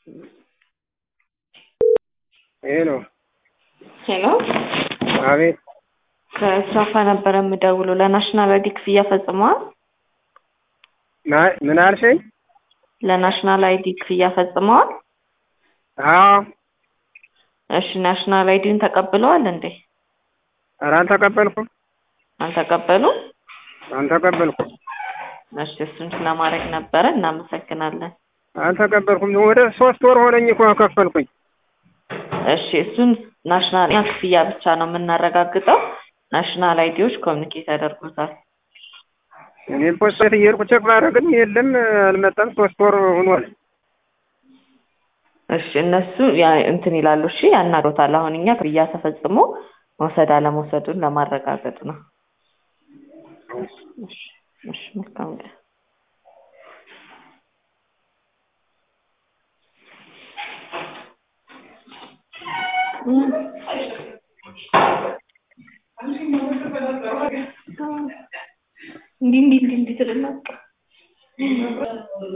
ሄሎ ሄሎ አቤት ከስራፋ ነበረ የምደውለው ለናሽናል አይዲ ክፍያ ፈጽመዋል? ና- ምን አልሽኝ? ለናሽናል አይዲ ክፍያ ፈጽመዋል? አዎ እሺ ናሽናል አይዲን ተቀብለዋል እንዴ? ኧረ አልተቀበልኩም አልተቀበሉም? አልተቀበልኩም እሺ እሱን ስለማድረግ ነበረ። እናመሰግናለን። አልተቀበልኩም ወደ ሶስት ወር ሆነኝ እኮ ከፈልኩኝ እሺ እሱን ናሽናል ክፍያ ብቻ ነው የምናረጋግጠው። ናሽናል አይዲዎች ኮሚኒኬት ያደርጉታል። እኔ ፖስት ቤት እየሄድኩ ቼክ ባደረግም የለም አልመጣም ሶስት ወር ሆኗል እሺ እነሱ ያ- እንትን ይላሉ። እሺ ያናግሮታል። አሁን እኛ ክፍያ ተፈጽሞ መውሰድ አለመውሰዱን ለማረጋገጥ ነው። እሺ እሺ መልካም ቀን። እንዲህ እንዲህ እንዲህ እንዲህ ትልና